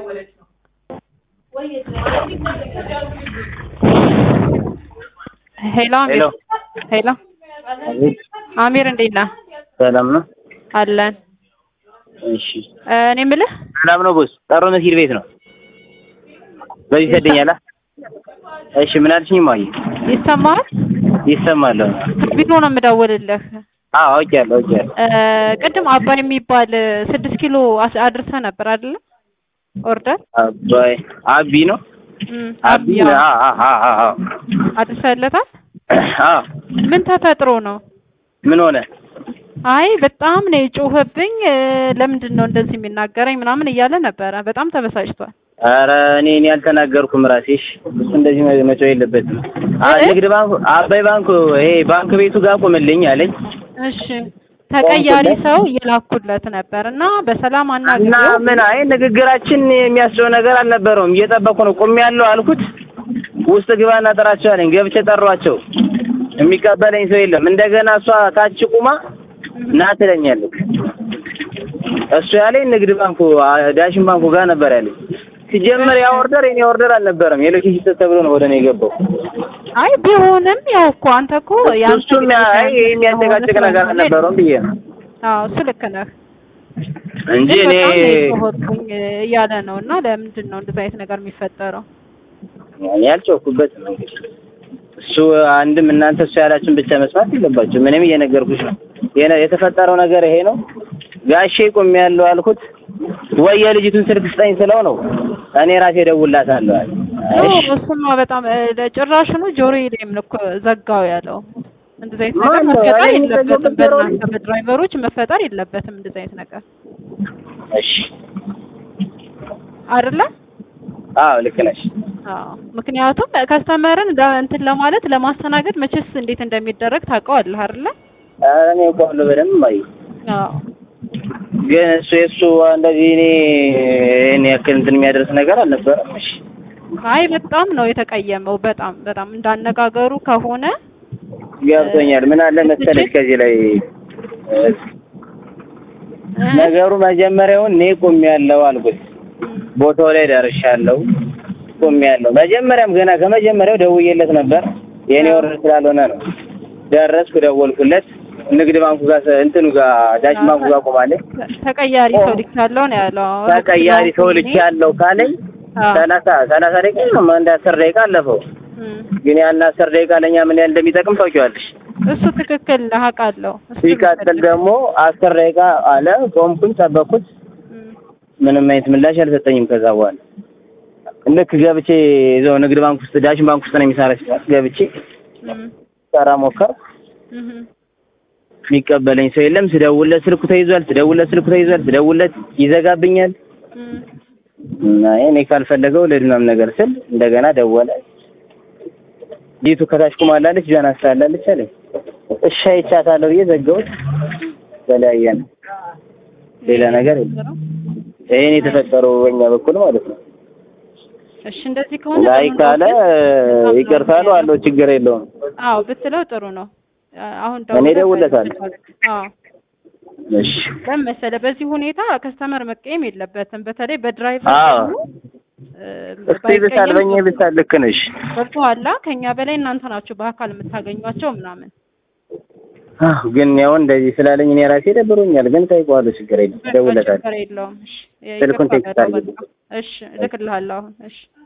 ሄሎ አሚር ሄሎ ሄሎ አሚር እንዴት ነህ? ሰላም ነው? አለን። እሺ እኔ የምልህ ሰላም ነው ቦስ። ጠሮ መስጊድ ቤት ነው። በዚህ ሰደኛላ። እሺ ምን አልሽኝ? ማየ ይሰማሃል? ይሰማል። ቢሮ ነው የምደውልልህ። አዎ አውቄያለሁ አውቄያለሁ። እ ቅድም አባይ የሚባል ስድስት ኪሎ አስ- አድርሰህ ነበር አይደለ? ኦርደር አባይ አቢ ነው እም፣ አቢ አዎ፣ አ አ አ አ አ አድርሰህለታል? አ ምን ተፈጥሮ ነው? ምን ሆነ? አይ በጣም ነው የጮኸብኝ። እ፣ ለምንድን ነው እንደዚህ የሚናገረኝ ምናምን እያለ ነበረ። በጣም ተበሳጭቷል። ኧረ እኔ እኔ አልተናገርኩም ራሴሽ። እሱ እንደዚህ መ- መጮህ የለበትም። አ እ? ንግድ ባንኩ አባይ ባንኩ ይሄ ባንክ ቤቱ ጋር ቁምልኝ አለኝ እሺ ተቀያሪ ሰው እየላኩለት ነበር እና በሰላም እና አናግሬው ምን አይ ንግግራችን የሚያስደው ነገር አልነበረውም። እየጠበኩ ነው ቁም ያለው አልኩት። ውስጥ ግባና ጥራቸው አለኝ። ገብቼ ጠሯቸው። የሚቀበለኝ ሰው የለም። እንደገና እሷ ታች ቁማ ና ትለኛለች። እሱ ያለኝ ንግድ ባንኩ አ- ዳሽን ባንኩ ጋር ነበር ያለኝ። ሲጀመር ያ ኦርደር የኔ ኦርደር አልነበረም። የሎኬሽን ስህተት ተብሎ ነው ወደ እኔ የገባው። አይ ቢሆንም ያው እኮ አንተ እኮ ያንተ እሱም ያ- አይ ይሄ የሚያጨቃጭቅ ነገር አልነበረውም ብዬ ነው አዎ እሱ ልክ ነህ እንጂ ግን እኔ በጣም ነው የጮኸብኝ እያለ ነው እና ለምንድን ነው እንደዚህ አይነት ነገር የሚፈጠረው እኔ አልጮኩበትም። እንግዲህ እሱ አንድም እናንተ እሱ ያላችሁን ብቻ መስማት የለባችሁ። ምንም እየነገርኩሽ ነው። የነ- የተፈጠረው ነገር ይሄ ነው። ጋሼ ቁም ያለው አልኩት። ወይ የልጅቱን ስልክ ስጠኝ ስለው ነው እኔ ራሴ እደውልላታለሁ አለ። እሺ እሱማ በጣም እ፣ ጭራሽኑ ጆሮዬ ላይም ነው እኮ ዘጋው ያለው እንደዚህ አይነት ነገር ማን ነው? መፈጠር እኔ የለበትም የሚዘጋው ጆሮ በእናንተ በድራይቨሮች መፈጠር የለበትም እንደዚህ አይነት ነገር እሺ፣ አይደለ አዎ ልክ ነሽ። አዎ ምክንያቱም ከስተመርን ለ- እንትን ለማለት ለማስተናገድ መቼስ እንዴት እንደሚደረግ ታውቀዋለህ አይደለ? ኧረ እኔ እኮ በደንብ አይ አዎ ግን እሱ የእሱ እንደዚህ እኔ እኔ ያክል እንትን የሚያደርስ ነገር አልነበረም። እሺ አይ በጣም ነው የተቀየመው። በጣም በጣም እንዳነጋገሩ ከሆነ ገብቶኛል። ምን አለ መሰለሽ ከዚህ ላይ እ፣ እ፣ ነገሩ መጀመሪያውን እኔ ቆሜያለሁ አልኩት። ቦታው ላይ ደርሻለሁ ቆሜያለሁ። መጀመሪያም ገና ከመጀመሪያው ደውዬለት ነበር። የኔ ወረድ ስላልሆነ ነው። ደረስኩ፣ ደወልኩለት። ንግድ ባንኩ ጋር እንትኑ ጋር ዳሽ ባንኩ ጋር ቆማለች። ተቀያሪ ሰው ልክ ያለው ነው ያለው። ተቀያሪ ሰው ልክ ያለው ካለኝ አዎ። ሰላሳ ሰላሳ ደቂቃ ነው አንድ አስር ደቂቃ አለፈው። እም፣ ግን ያን አስር ደቂቃ ለእኛ ምን ያህል እንደሚጠቅም ታውቂዋለሽ። እሱ ትክክል ነህ፣ አውቃለሁ። እሱ ሲቀጥል ትክክል። ደግሞ አስር ደቂቃ አለ። ቆምኩኝ፣ ጠበቅኩት። እም፣ ምንም አይነት ምላሽ አልሰጠኝም። ከዛ በኋላ ልክ ገብቼ እዛው ንግድ ባንክ ውስጥ ዳሽን ባንክ ውስጥ ነው የሚሰራ ሲባል ገብቼ እም፣ ሰራ ሞከር እም፣ የሚቀበለኝ ሰው የለም። ስደውለት ስልኩ ተይዟል፣ ስደውለት ስልኩ ተይዟል፣ ስደውለት ይዘጋብኛል። እም። እና እኔ ካልፈለገው ለድናም ነገር ስል እንደገና ደወለ። ዲቱ ከታች ቁማላለች፣ ጃን አስታላለች አለኝ። እሺ አይቻታለሁ ብዬ ዘጋሁት። ተለያየን። ሌላ ነገር የለም። ይሄን የተፈጠረው በእኛ በኩል ማለት ነው። እሺ እንደዚህ ከሆነ ላይ ጥሩ ነው ካለ ግን ይቅርታ ነው አለው፣ ችግር የለውም። አዎ ብትለው ጥሩ ነው። አሁን እኔ እደውልለታለሁ። አዎ እሺ ለምን መሰለህ በዚህ ሁኔታ ከስተመር መቀየም የለበትም። በተለይ በድራይቨር አዎ። ደግሞ እ፣ እስቲ ብሳል በእኛ ብሳል ልክ ነሽ። ገብቶሃል? ከኛ በላይ እናንተ ናችሁ በአካል የምታገኟቸው ምናምን። አዎ ግን ያው እንደዚህ ስላለኝ እኔ ራሴ ደብሮኛል። ግን ጠይቀዋለሁ፣ ችግር የለም፣ እደውልለታለሁ። ችግር የለውም። እሺ ስልኩን ይገባል ቴክስት አድርጊልኝ። በቃ። እሺ እልክልሃለሁ አሁን። እሺ